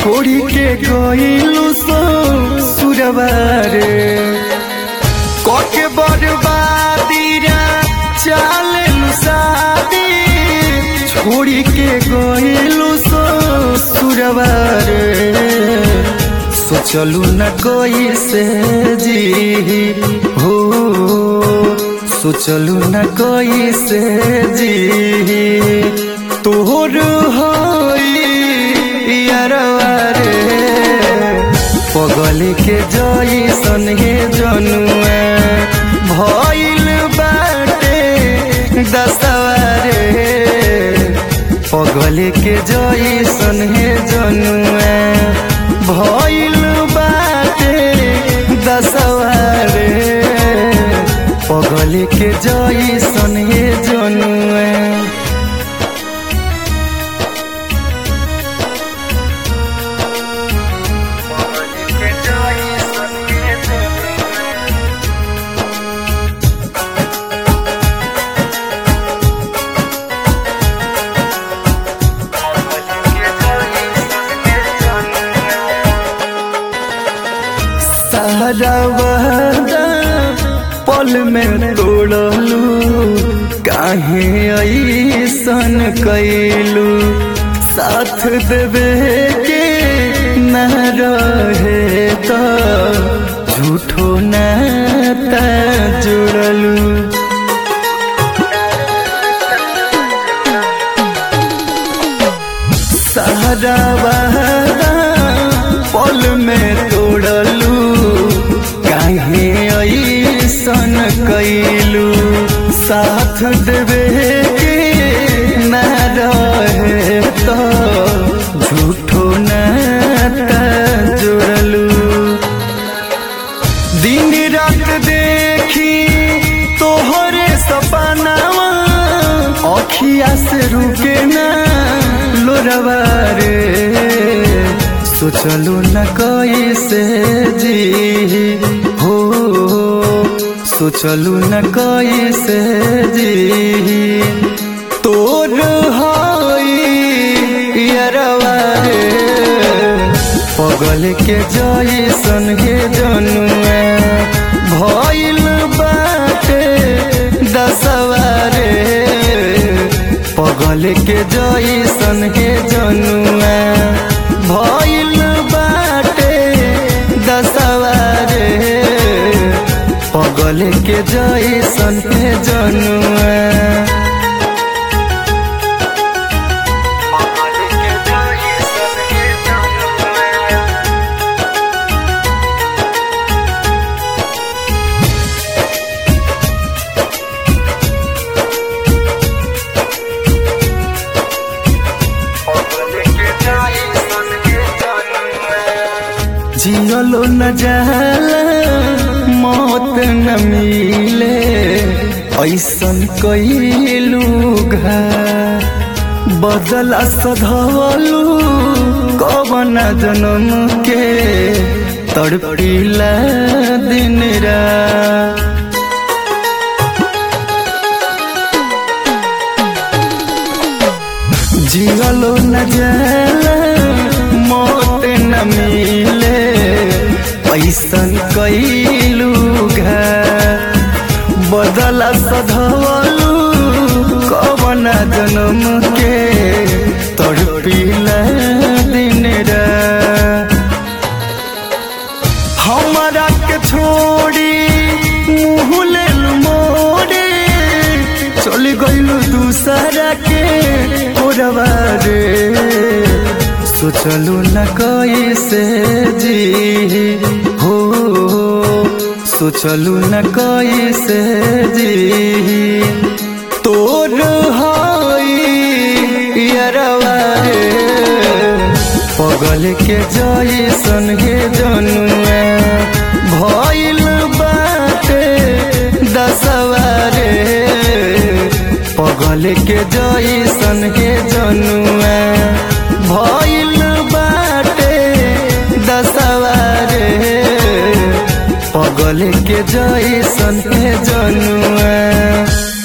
छोड़ी के गइलू सो सुरबारे कके बर्बादी रा चालू शादी छोड़ी के गइलू सो सुरबारे सोचलू न कोई से जी हो सोचलू न कोई से जी तोहर हरवारे पगल के जई सन हे जनुआ भइल बाटे दसवारे पगल के जई सन हे जनुआ भइल बाटे दसवारे पगल के जई सन हे जनुआ सारा वादा पल में तोड़लू काहे ऐसन कैलू साथ देवे के न रहे तो झूठो नाता जुड़लू सारा वादा पल में तोड़लू काहे ऐसन कैलू साथ देवे के न रहे तो झूठो नाता जुड़लू दिन रात देखी तोहरे सपनावा अखिया से रुके ना लोरवा रे सोचलू न कैसे जी हो सोचलू न कैसे जी तोर हरवा रे पगल के जई सन हे जनुआ भइल बाटे दसवारे पगल के जई सन हे जनुआ भइल बाटे दसवारे पगल के जई सन हे जनुआ जियलो न जाला मौत न मिले ऐसन कैलू घा बदला सधवलू कवन जन्म के तड़पीला दिन रा जियलो न जाला मौत न मिले ऐसन कैलू घा बदला सधवलू कवन जन्म के तड़पीला दिन रा हमारा के छोड़ी मुँह लेलू मोड़े चल गइलू दूसरा के ओरवा रे सोचलू न कैसे जी हो सोचलू न कैसे जी तोर हरवा रे पगल के जई सन हे जनुआ भइल बाटे दसवारे पगल के जई सन हे जनुआ भइल बाटे दसवारे पगल के जई सन हे जनुआ